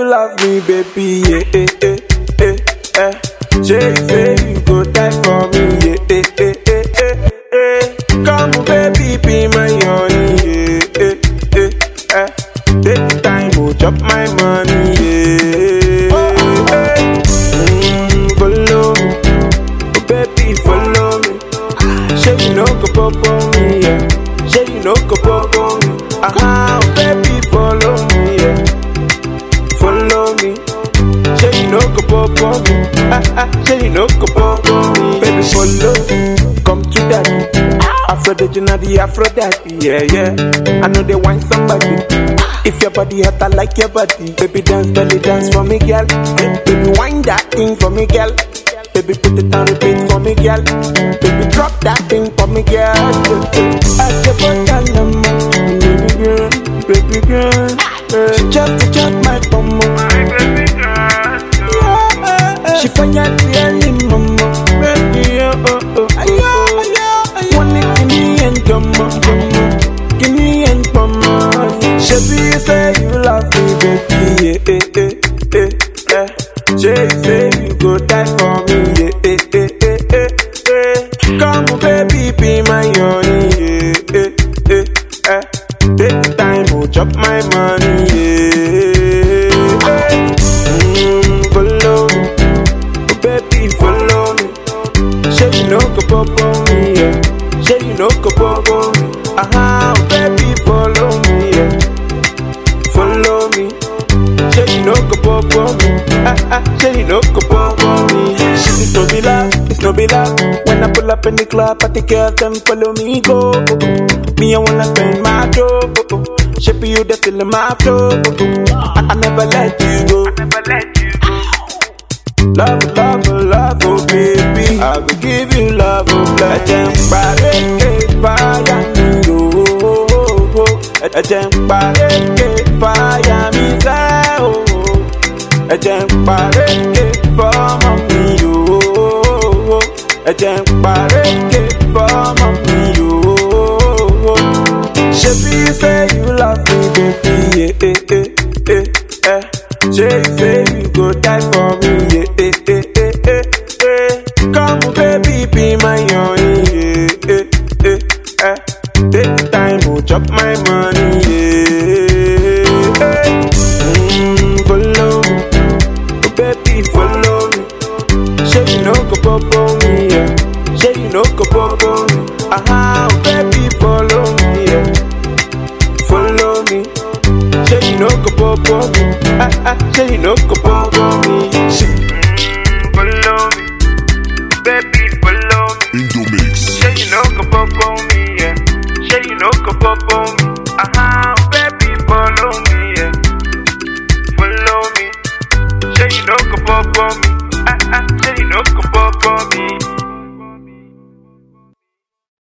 love me, baby, yeah, eh, eh, eh, eh. Say you say you go die for me, yeah, eh, eh, eh, eh, eh. Come, baby, be my honey, yeah, eh, eh, eh. Take time, oh, chop my money, yeah. Oh, eh. Mm, follow me, oh, baby, follow me. Say you no go pop on me, yeah. Say you no go pop on me. Ah, uh baby, follow me, yeah. Follow me. Say you no go pop on me. Ah ah, say you no go pop on me. Baby, follow. Come to daddy. Aphrodite, na the Aphrodite, yeah, yeah. I know they want somebody. If your body hot, I like your body. Baby, dance, belly dance for me, girl. Baby, wind that thing for me, girl. Baby, put it on repeat for me, girl. Baby, drop that thing for me, girl. I keep on telling baby girl, baby girl. She just to chop my bum. Yeah, she find out really, mama. Baby, oh, oh, oh, oh. One it, give me and come on, come on. Give me and come on. Shabby, you say you love me, baby, yeah, eh, eh, eh, eh. Say you say you go die for me, yeah, eh, eh, eh, eh, eh. Come on, baby, be my honey, yeah, eh, eh, eh. Take time, oh, chop my money, yeah. eh. Mm, follow me, oh, baby, follow me. Say you no go pop on me, yeah. Say you no go pop on me. Ah, uh baby, follow me, yeah. Follow me. Say you no go pop on me. Ah ah, say you no go pop on me. It's no be love, it's no be love. When I pull up in the club, party girls them follow me go. Me I wanna spend my dough. Shape you the till my flow. I, I never let you go. Never let you go. Love, love, love, oh baby. I will give you love, oh blessing. Pareke fire me, oh, oh, oh, oh. Ejem pareke fire me, say, oh, oh. Ejem pareke for mommy, oh, oh, oh. Ejem pareke for mommy, oh, oh, oh. Shebi you say you love me, baby, yeah, eh, eh, eh, eh. Say you say you go die for me, yeah, eh, eh, eh, eh, eh. Come, baby, be my honey, yeah, eh, eh, eh. Take time, oh, chop my money, yeah. eh. Mm, follow me, oh, baby, follow me. Say you no go pop on me, yeah. Say you no go pop on me. Ah, oh, baby, follow me, yeah. Follow me. Say you no go pop on me. Ah ah, say you no go pop on me. Mm, follow me, baby, follow me. Indomix. Say you no go pop on me, yeah. Say you no go pop on me. Ah, baby, follow me, yeah. Follow me. Say you no go pop on me. Ah ah, say you no go pop on me.